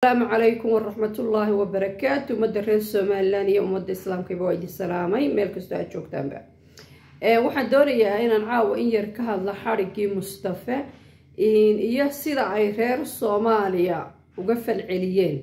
asalaamu calaykum waraxmatullaahi wabarakaatu ummadda reer somalilan iyo ummadda islaamkaba waa idin salaamay meel kastoo aad joogtaanba waxaan doonayaa inaan caawa in yar ka hadla xadhiggii mustafe iyo sida ay reer soomaaliya uga falceliyeen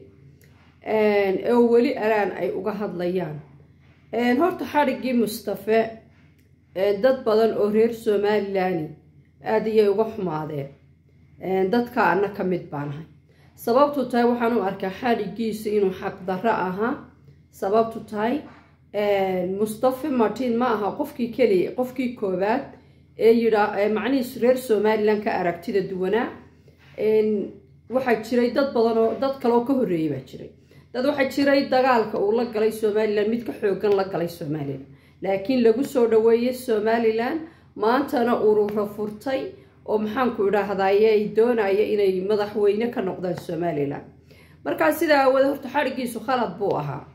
oo weli alaan ay uga hadlayaan horta xadhiggii mustafe dad badan oo reer somalilani aada iyay uga xumaadeen dadka ana ka mid baanahay sababtu tahay waxaan u arkaa xadhiggiisa inuu xaqdarro ahaa sababtu tahay mustafe martin ma aha qofkii keliya qofkii koowaad ee yidhaa macnihiis reer somalilan ka aragtida duwanaa waxaa jiray dad badan oo dad kaleoo ka horreeyay baa jiray dad waxaa jiray dagaalka uu la galay somalilan mid ka xoogan la galay somalilan laakiin lagu soo dhaweeyey somalilan maantana urura furtay oo maxaanku idhaahdaye ay doonaya inay madaxweyne ka noqdaan somalilan markaa sidaa aawade horta xadhiggiisu khalad buu ahaa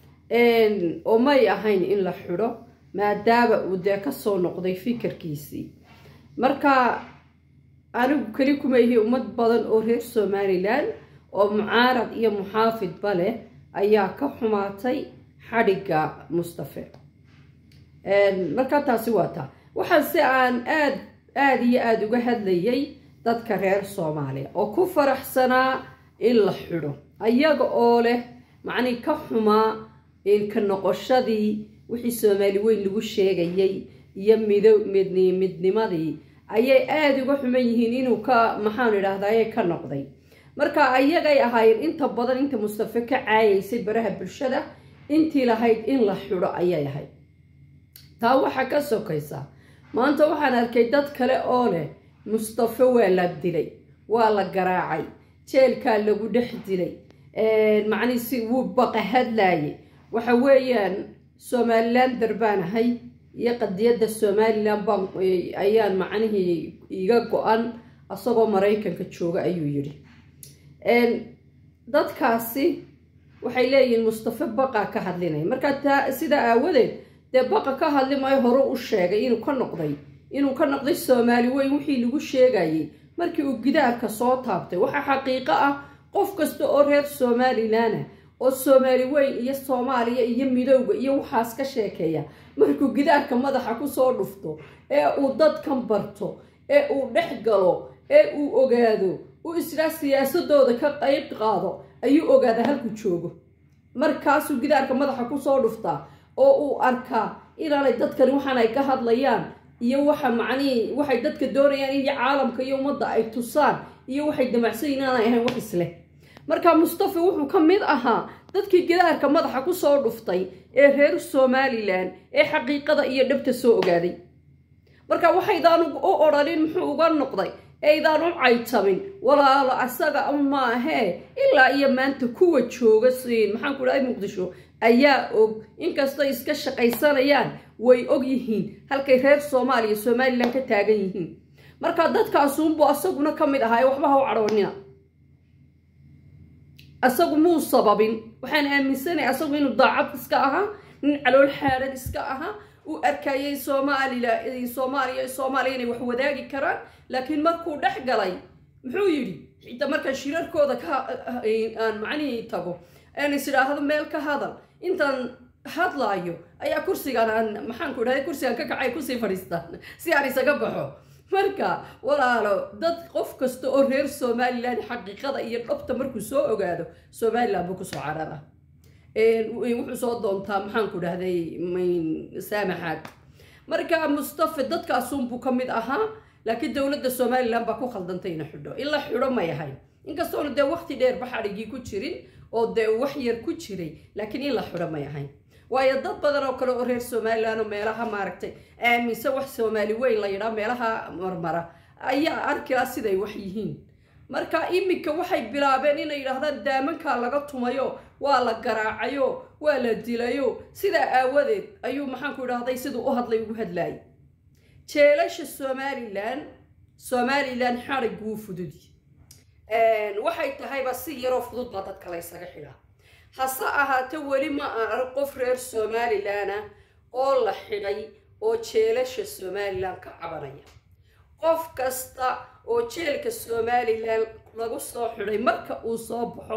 oo may ahayn in la xidho maadaama uu dee kasoo noqday fikirkiisii marka anigu keli kuma ihi ummad badan oo reer somalilan oo mucaarad iyo muxaafidba leh ayaa ka xumaatay xadhigga mustafe markaa taasi waa taa waxaa si aan aad aada iyo aada uga hadlayay dadka reer soomaaliya oo ku faraxsanaa in la xidho ayaga oo leh macnii ka xumaa ka noqoshadii wixii soomaali weyn lagu sheegayay iyo mido midni midnimadii ayay aada uga xuman yihiin inuu ka maxaan idhaahdaye ka noqday marka ayagay ahaayeen inta badan inta mustafe ka caayaysay baraha bulshada intii lahayd in la xidho ayay ahayd taa waxaa ka sokaysa maanta waxaan arkay dad kale oo leh mustafe waa la dilay waa la garaacay jeelkaa lagu dhex dilay macnii si wuu baqa hadlaayay waxa weeyaan somalilan darbaan ahay iyo qadiyadda somalilan baan ayaan macnihii iga go-an asagoo maraykanka jooga ayuu yidhi dadkaasi waxay leeyihiin mustafe baqa ka hadlinaya markaa taa sidaa aawadeed dee baqa ka hadli maayo hore u sheegay inuu ka noqday inuu ka noqday soomaali weyn wixii lagu sheegayay markii uu gidaarka soo taabtay waxaa xaqiiqo ah qof kasta oo reer somalilanah oo soomaali weyn iyo soomaaliya iyo midowga iyo waxaas ka sheekeeya markuu gidaarka madaxa kusoo dhufto ee uu dadkan barto ee uu dhex galo ee uu ogaado uu israa siyaasadooda ka qayb qaado ayuu ogaada halku joogo markaasuu gidaarka madaxa kusoo dhuftaa oo uu arkaa inaanay dadkani waxaan ay ka hadlayaan iyo waxa macnihii waxay dadka doonayaan in caalamka iyo ummadda ay tusaan iyo waxay damacsan inaanay ahayn wax isleh marka mustafe wuxuu ka mid ahaa dadkii gidaarka madaxa kusoo dhuftay ee reer somalilan ee xaqiiqada iyo dhabta soo ogaaday marka waxaydaan u odhanin muxuu uga noqday eydaan u caytabin walaalo asaga maahee ilaa iyo maanta kuwa jooga maxaanku dhahay muqdisho ayaa og inkastay iska shaqaysanayaan way og yihiin halkay reer soomaaliya somalilan ka taagan yihiin marka dadkaasuunbuu asaguna ka mid ahaa ee waxba ha u cadhoonina asagu muu sababin waxaan aaminsanay asagu inuu daacad iska ahaa nin calool xaaran iska ahaa uu arkayay soomaalila soomaaliya soomaaliya inay wax wadaagi karaan laakiin markuu dhex galay muxuu yidhi xitaa markaan shirarkooda ka aan macnihii tago aan is idhaahdo meel ka hadal intaan hadlaayo ayaa kursigan aan maxaanku idhahda kursigan ka kacay kusii fadhiistaan si aan isaga baxo marka walaalo dad qof kasta oo reer somalilan xaqiiqada iyo dhabta markuu soo ogaado somalilan buu kusoo carara wuxuu soo doontaa maxaanku dhahday saamaxaad marka mustafe dadkaasunbuu ka mid ahaa laakiin dowladda somalilan baa ku khaldantay ina xidho in la xidho may ahayn inkastoona dee waqti dheerba xadhigii ku jirin oo dee wax yar ku jiray laakiin in la xidho may ahayn waayo dad badan oo kale oo reer somalilan oo meelaha maaragtay aaminsan wax soomaali weyn la yidhaa meelaha marmara ayaa arkila siday wax yihiin marka iminka waxay bilaabeen inay yidhaahdaan daamankaa laga tumayo waa la garaacayo waa la dilayo sidaa aawadeed ayuu maxaanku idhahday siduu u hadlay ugu hadlaayay jeelasha somalilan somalilan xadhig wuu fududi waxay tahayba si yaroo fudud baa dadka la ysaga xidhaa hase ahaate weli ma aan arag qof reer somalilan ah oo la xidhay oo jeelasha somalilan ka cabanaya qof kasta oo jeelka somalilan lagu soo xidhay marka uu soo baxo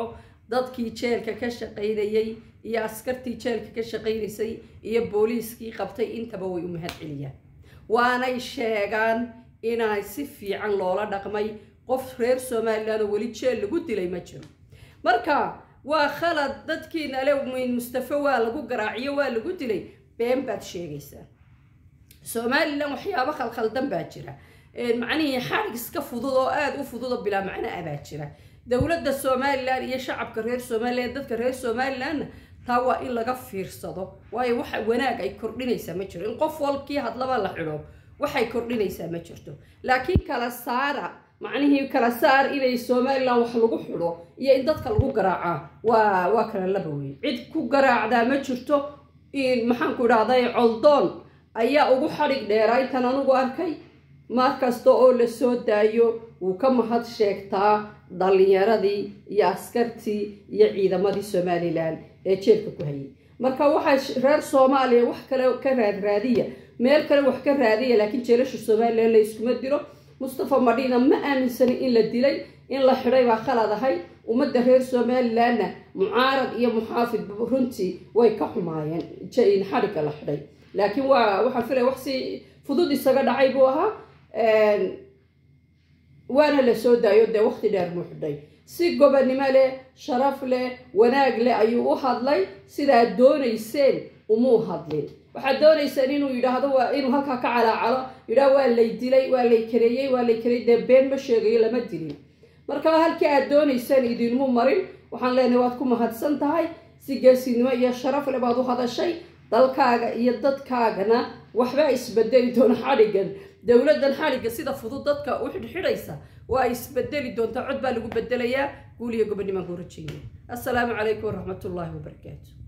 dadkii jeelka ka shaqaynayey iyo askartii jeelka ka shaqaynaysay iyo booliiskii qabtay intaba way u mahad celiyaan waanay sheegaan inay si fiican loola dhaqmay qof reer somalilan oo weli jeel lagu dilay ma jiro marka waa khalad dadkiina le mustafe waa lagu garaaciyo waa lagu dilay been baad sheegaysaa somalilan waxyaabo khalkhaldan baa jira macnihii xarig iska fudud oo aada u fudud oo bilaa macno ah baa jira dowladda somalilan iyo shacabka reer somalilan dadka reer somalilanna taa waa in laga fiirsado waayo waxa wanaag ay kordhinaysaa ma jiro in qof walkii hadlaba la xidho waxay kordhinaysaa ma jirto laakiin kala saara macnihii kala saar inay somalilan wax lagu xidho iyo in dadka lagu garaacaa waa waa kala laba wey cid ku garaacdaa ma jirto maxaanku idhahday coldoon ayaa ugu xadhig dheeraa intaan anugu arkay mar kasta oo la soo daayo wuu ka mahad sheegtaa dhallinyaradii iyo askartii iyo ciidamadii somalilan ee jeelka ku hayay marka waxaa reer soomaaliya wax kale ka raadraadiya meel kale wax ka raadiya laakiin jeelasha somalilan la iskuma diro mustafa madhiina ma aaminsanin in la dilay in la xidhay baa khalad ahay ummadda reer somalilanna mucaarad iyo muxaafid runtii way ka xumaayeen xadhigga la xidhay laakiin waa waxaan filaya wax si fudud isaga dhacay buu ahaa waana la soo daayo dee waqti dheer muu xidhay si gobonnimo leh sharaf leh wanaag leh ayuu u hadlay sidaad doonayseen umuu hadlin waxaad doonayseen inuu yidhaahdo waa inuu halkaa ka calaacalo yidhaah waa lay dilay waa lay kareeyey waa lay kareeyey dee been ma sheegayo lama dilin marka halkii aad doonayseen idinmu marin waxaan leenahay waad ku mahadsan tahay si geesinimo iyo sharaf leh baad u hadashay dalkaaga iyo dadkaagana waxbaa isbedeli doona xadhiggan dowladdan xadhigga sida fudud dadka u xidhxidhaysa waa isbedeli doontaa cod baa lagu bedelayaa guuliyo gobonnimaan ku rajeynaya assalaamu calaykum waraxmatullaahi wabarakaatu